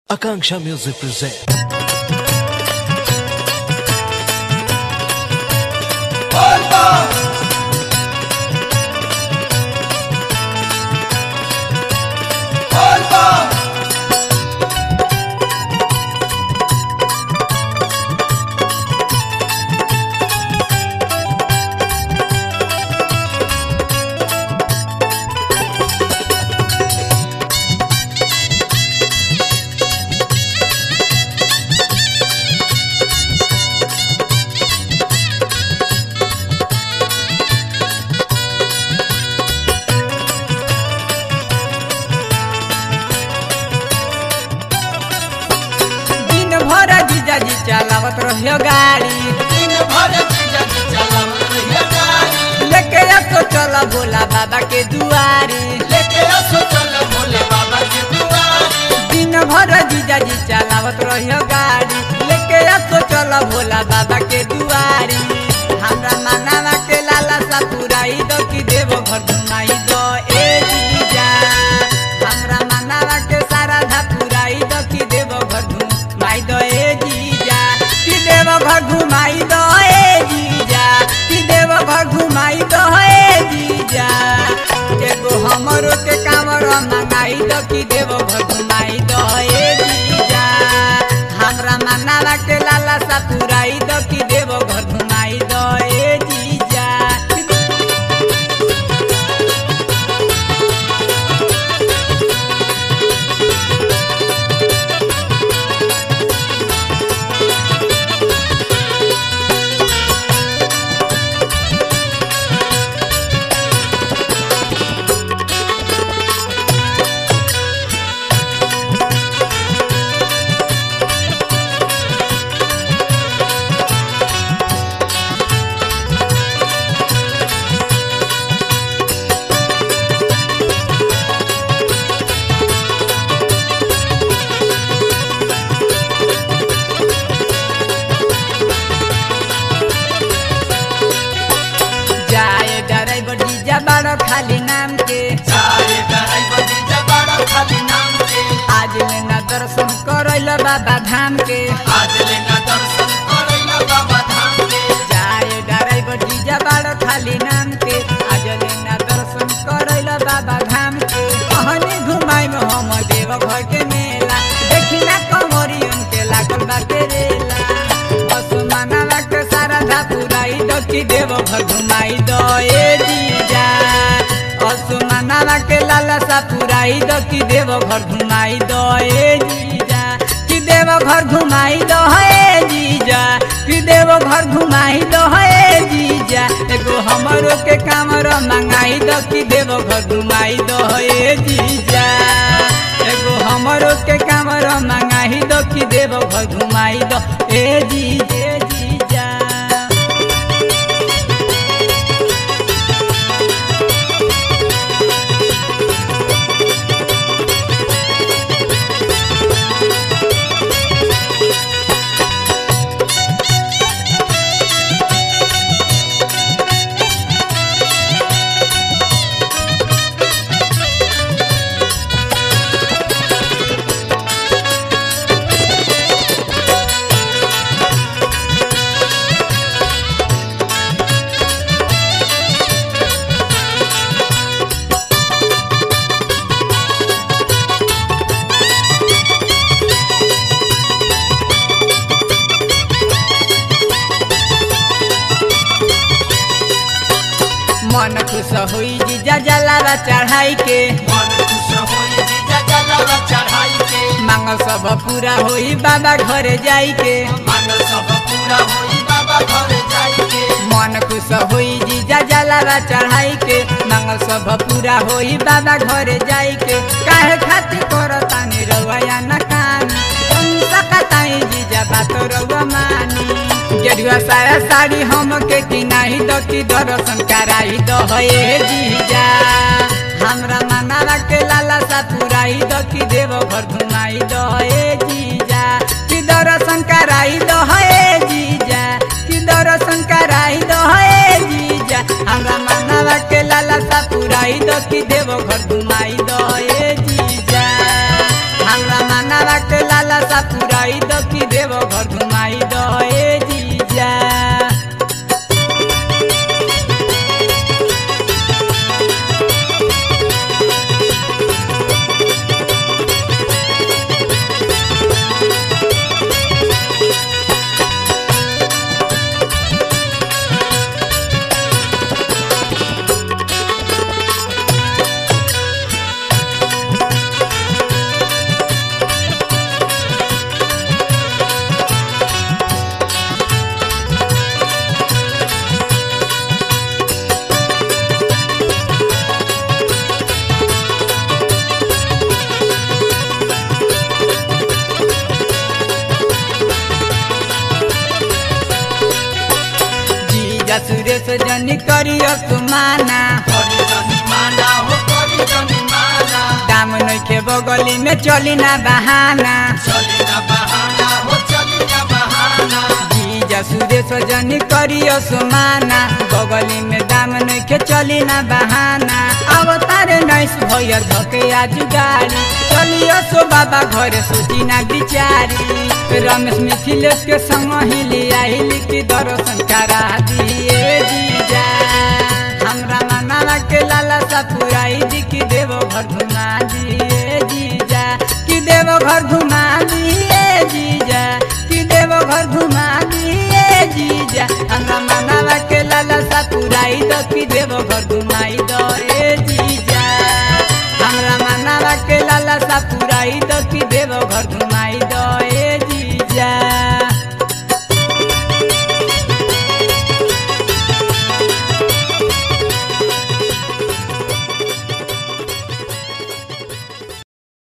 Akanksha Music present. दिन भर जीजाजी चलावत रहियो गाड़ी दिन भर जीजाजी चलावत रहिया गाड़ी लेके तो चला भोला बाबा के दुआरी लेके असो चल भोले बाबा के दुआरी दिन भर जीजाजी चलावत रहियो गाड़ी लेके तो चला भोला बाबा के दुआरी हमरा मानावा के लाला सा पुराई दो कि देव घर घुमाई दो ए जीजा हमरा मानावा के सारा धा पुराई दो कि देव घर घुमाई दो ए जीजा कि देव घर घुमाई दो ए जीजा कि देव घर घुमाई दो ए जीजा एगो हमरो के कामर मंगाई दो कि देव घर घुमाई दो ए जीजा हमरा मनावा के लाला सा पुराई दो कि देव घर घुमाई दो ए जीजा जाए ड्राइवर जीजा बड़ो खाली नाम के चाहे ड्राइवर जीजा बड़ा खाली नाम के आज लेना दर्शन करैल बाबा धाम के आज लेना दर्शन करैला बाबा धाम के जाए ड्राइवर जीजा बड़ो खाली नाम के आज लेना दर्शन करैल बाबा धाम के कहनी घुमाई में हम देव घर के मेला देखी ना कमरी उनके लागल बा के रेला असमाना के सारा धा पुराई दो कि देव घर घुमाई दो ए जीजा असमाना के लाला सा पुराई दो कि देव घर घुमाई दो ए जीजा कि देव घर घुमाई दो ए जीजा कि देव घर घुमाई दो ए जीजा एगो हमरो के कामर मंगाई दो कि देव घर घुमाई दो ए जीजा एगो हमरो के कामर मंगाई दो कि देव घर घुमाई दो ए जीजे जीजा मन खुश होई जीजा जलावा चढ़ाई के मन खुश होई जीजा जलावा चढ़ाई के मांग सब पूरा होई बाबा घरे जाई के मांग सब पूरा होई बाबा घर जाई के मन खुश होई जीजा जलावा चढ़ाई के मांग सब पूरा होई बाबा घरे जाई के काहे खातिर करतानी रवैया न कानी सकताई जीजा बात रउआ मानी गेरुआ साया साड़ी हम के किनाही दो कि दर्शन कराई दो हे जीजा हमरा मनावा के लाला सा पुराई दो कि देव घर घुमाई दो हे जीजा कि दर्शन कराई दो हे जीजा कि दर्शन कराई दो हे जीजा हमरा मनावा के लाला सा पुराई दो कि देव घर घुमाई दो हे जीजा हमरा मनावा के लाला जीजा सुरेश जनी करियो सुमाना करी जनी माना हो करी जनी माना दाम नइखे बगली में चली ना बहाना चली ना बहाना हो चली ना बहाना जीजा सुरेश जनी करियो सुमाना बगली में दाम नइखे चली ना बहाना अवतारे नैस भैया धके आज गाड़ी चलियो सो बाबा घरे सोची ना बिचारी रमेश मिथिलेश के संग हिली आइली की दर्शन करा दिए जीजा हमरा मनावा के लाला सा पुराई दी की देवो घर घुमा दिए जीजा कि देवो घर घुमा दिए जीजा कि देवो घर घुमा दिए जीजा हमरा मनावा के लाला सा पुराई दो कि देवो घर घुमाई दो ए जीजा हमरा मनावा के लाला सा पुराई दो कि देवो घर घुमा